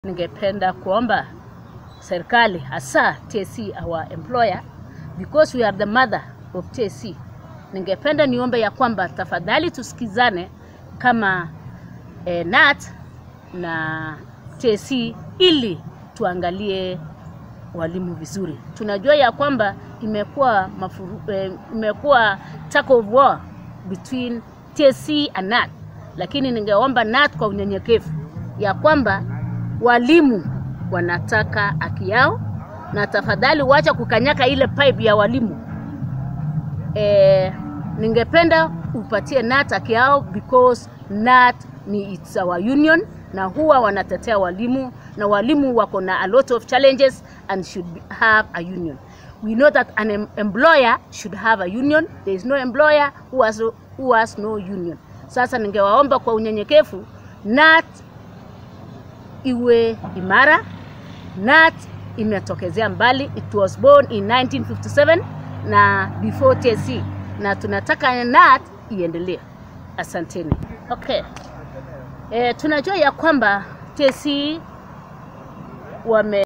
Ningependa kuomba serikali hasa TSC our employer because we are the mother of TSC. Ningependa niombe ya kwamba tafadhali tusikizane kama eh, NAT na TSC ili tuangalie walimu vizuri. Tunajua ya kwamba imekuwa mafuru, eh, imekuwa tug of war between TSC and NAT, lakini ningeomba NAT kwa unyenyekevu ya kwamba walimu wanataka haki yao, na tafadhali wacha kukanyaka ile pipe ya walimu. E, ningependa upatie NAT haki yao because NAT ni it's our union na huwa wanatetea walimu na walimu wako na a lot of challenges and should be, have a union. We know that an em employer should have a union. There is no employer who has, who has no union. Sasa ningewaomba kwa unyenyekevu NAT iwe imara. NAT imetokezea mbali, it was born in 1957 na before TSC, na tunataka NAT iendelee. Asanteni. Okay. E, tunajua ya kwamba TSC wame